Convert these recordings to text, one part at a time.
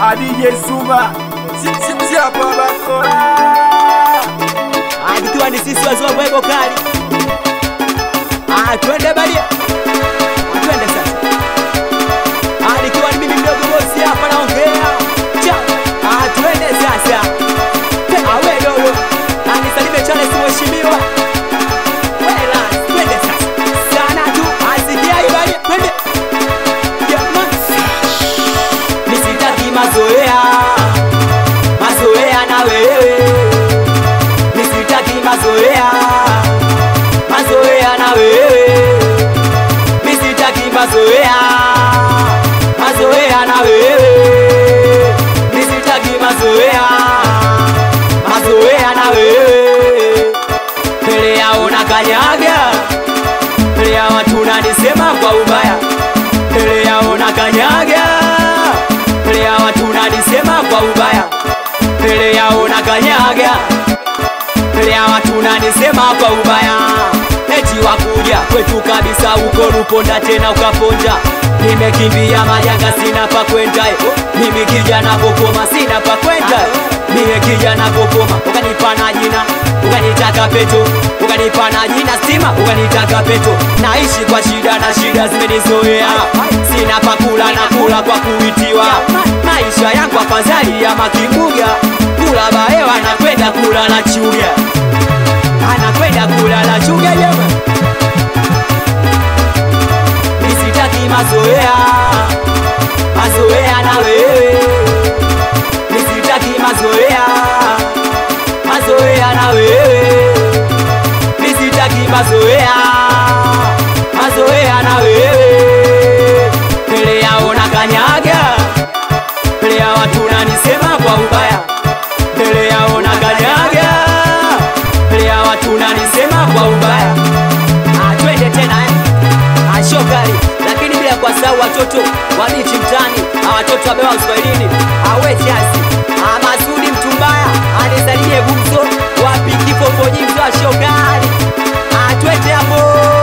adije Suma sisi hapa bako Ah, tukiwa ni sisi wazee wa Bwego kali. Ah, twende badia. Ah, twende sasa. Ah, nikiwa ni mimi mdogo bosi hapa naongea. Cha. Ah, twende sasa. Te, ah, we dogo. Ah, nisalimie Charles mheshimiwa. Wela, twende sasa. Sana tu. Ah, sikia hii badia. Twende. Jamani. Nisitaki mazoea. Mazoea na wewe misitaki mazoea mazoea na wewe misitaki mazoea mazoea na wewe misitaki mazoea mazoea na wewe mbele yao na kanyaga mbele ya watu nanisema kwa ubaya mbele yao na kanyaga mbele ya watu nanisema kwa ubaya mbele yao na kanyaga mbele ya watu nanisema kwa ubaya eti wakuja kwetu kabisa huko Ruponda tena ukaponja nimekimbia majanga sina pa kwenda eh. mimi kijana kokoma sina pa kwenda eh. mie kijana kokoma ukanipa na jina ukanitaka peto ukanipa na jina stima ukanitaka peto naishi kwa shida na shida zimenizoea sina pa kula na kula kwa kuitiwa maisha yangu afadhali ya makimbuga kula baewa anakwenda kula na chuga anakwenda kula na chuga jama nisitaki mazoea mazoea na wewe nisitaki mazoea mazoea na wewe nisitaki mazoea mazoea na wewe mbele yao na kanyaga mbele ya watu nanisema kwa ubaya mbele yao na kanyaga mbele ya watu nanisema kwa ubaya Ah, twende tena eh. Ah, shokari lakini bila kuwasahau watoto wabichi mtani Ah, watoto wabewa uswahilini awe chasi Ah, masudi mtumbaya anisalimie gumzo wapi kifo fojimzo wa shokari Ah, twende hapo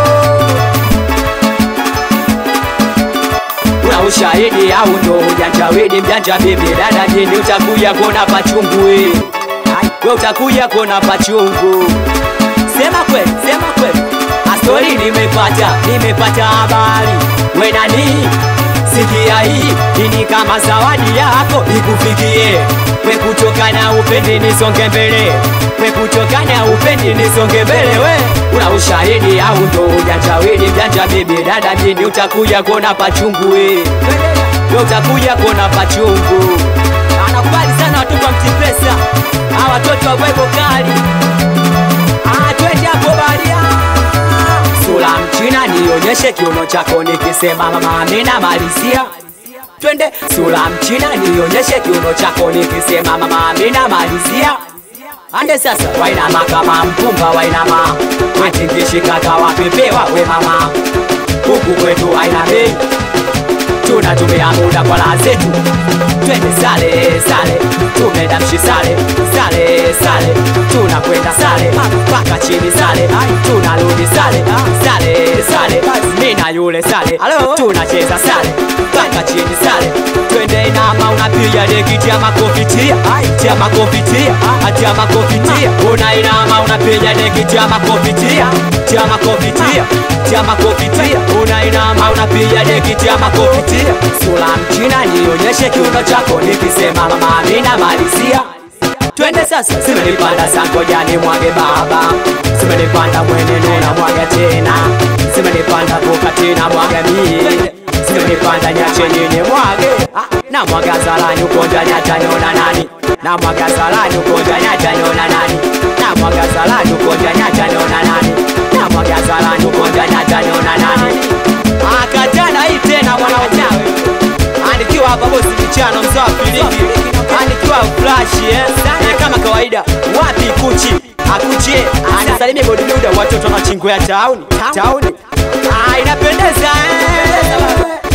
una ushahidi au ndo ujanja wedi mjanja bibi dada jini utakuja kuona pachungu we Ai, we utakuja kuona pachungu sema kweli sema kweli astori nimepata nimepata habari we nani sikia hii ini kama zawadi yako ikufikie we kutoka na upendi nisonge mbele we kutoka na upendi nisonge mbele we una ushahidi au ndo ujanja wedi mjanja bibi dada mjini utakuja kuona pachungu we we utakuja kuona pachungu anakubali sana watoto wa mtipesa a watoto wa bwego kali Ah, twende hapo baria sura mchina nionyeshe kiuno chako nikisema mama amina malizia twende sura mchina nionyeshe kiuno chako nikisema mama amina malizia ande sasa wainama kama mpunga wainama atingishikaka wapepewa we mama huku kwetu aina bei tunatumia muda kwa raha zetu twende sale sale tumedamshi sale sale sale tunakwenda sale mpaka chini sale tunarudi sale sale sale mina yule sale tunacheza sale mpaka chini sale twende inama unapiga deki tia makofi tia tia makofi tia tia makofi tia una inama unapiga deki tia makofi tia tia makofi tia tia makofi tia una inama unapiga deki tia makofi tia sura mchina nionyeshe kiuno chako nikisema mama amina malizia twende sasa simenipanda sangojani mwage baba simenipanda mweneno na mwaga tena simenipanda kokatina mwaga mie simenipanda nyache nyinyi mwage Ah, na mwaga zalani ukonja nyatanyona nani na mwaga zalani ukonja nyatanyona nani na mwaga zalani ukonja nyatanyona nani na mwaga zalani ukonja nyatanyona nani akatana hii tena mwana wachawe anikiwa hapa bosi michano mzaa filiki anikiwa flash eh? eh, kama kawaida wapi kuchi akuchie anisalimie bodybuilder watoto wanachingwea tauni tauni ah, inapendeza eh?